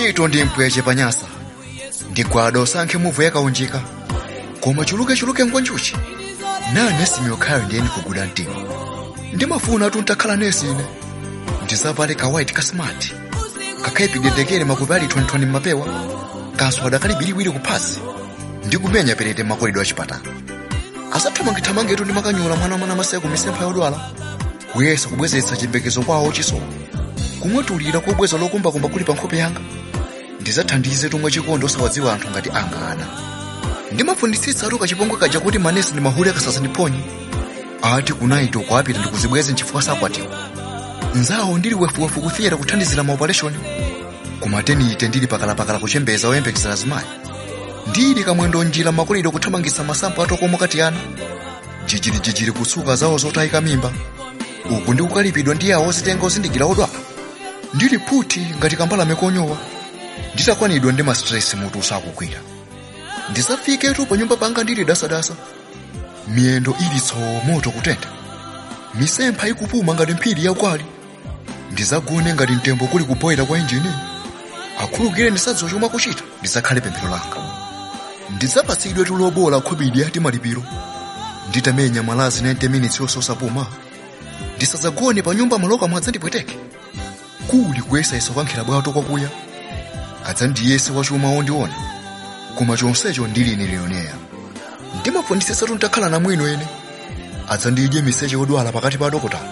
ntchito ndi mpweche panyasa ndigwada usankhe muvu yakaunjika koma chulukechuluke ngwanjuchi nane simyokhayo ndiyeni kuguda mtima ndimafuna atu ntakhala nesi ine ndisavale ka white ka smart kakhaipidendekere makupi ali 2020 mmapewa kaso adakali biliwiri kuphasi ndikumenya perete makoledwe a chipatala asathamangithamangetu ndi makanyula mwana mwana maseko misempha yodwala kuyesa kubwezeretsa chimbekezo kwawo chisomo kumwetulira kobweza lokumbakumba kuli pa nkhope yanga ndizathandize tumwe chikondi osawadziwa anthu ngati anga ana ndimafunditsitsa atu kachipongwe kaja kuti manesi ndi mahule akasasa ndiphonye ati kunaito kwapita ndikuzibweze nchifukwa sakwatiwa nzawo ndili wefuwefu kufiyera kuthandizira maopereshoni kumateni ite ndili pakalapakala kuchembeza oyembekezera zimayi ndili kamwendo njira makolidwe kuthamangitsa masampo atokomo kati ana jijirijijiri kutsuka zawo zotayika mimba uku ndi kukalipidwa ndi awo ozitenga ozindikira odwala ndili puti ngati kambalame konyowa nditakwanidwa ndi mastresi mutu usakukwira ndisafiketu pa nyumba panga ndili dasadasa miyendo ili tsoo moto kutentha misempha ikupuma ngati mphiri yakwali ndizagone ngati mtembo kuli kupoyera kwa injini akhulukire ndisadziwa chomwe akuchita ndizakhale pemphero langa ndidzapatsidwe tulobola khobidi ati malipiro nditamenya malazi 90 minutes yososapuma ndisadzagone pa nyumba maloka mwadzandipweteke kuli kuyesayesa kukankhira bwato kwakuya adzandiyese wachuma ondiona koma chonsecho ndili ine leoneya ndimafunditsitsatu ntakhala na mwino ene adzandidye miseche odwala pakati pa adokotala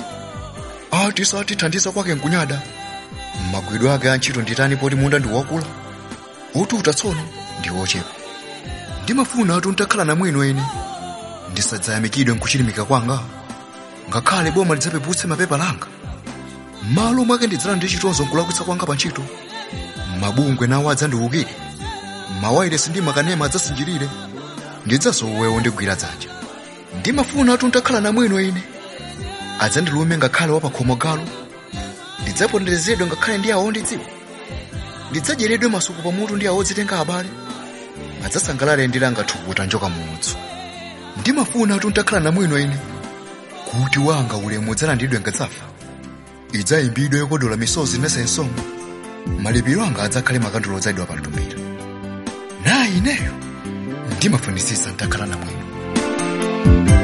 ati satithandiza kwake nkunyada magwidwe ake antchito nditani poti munda ndi wakula otuta tsono ndi ochepa ndimafuna atu ntakhala na mwino ene ndisadzayamikidwe nkuchilimika kwanga ngakhale boma lidzapeputse mapepa langa m'malo mwake ndidzala ndi chitonzo nkulakwitsa kwanga pa ntchito mabungwe nawo adzandiwukire mawayilesi ndi makanema adzasinjirire ndidzasowewo ndigwira dzanja ndimafuna atu ntakhala na mwino ine adzandilume ngakhale wapakhomo galo ndidzaponderezedwe ngakhale ndi awo ndidziwa ndidzadyeredwe masuku pamutu ndi awo odzitenga abale adzasangalale ndilanga thukuta njoka mudzu ndimafuna atu ntakhala na mwino ine kuti wanga ulemu udzalandidwe ngadzafa idzayimbidwe yokodola misozi nesensomo malipiro anga adzakhale makandulo odzadwa pa mtumbira nayi ineyo ndimafunitsitsa ntakhala na mwino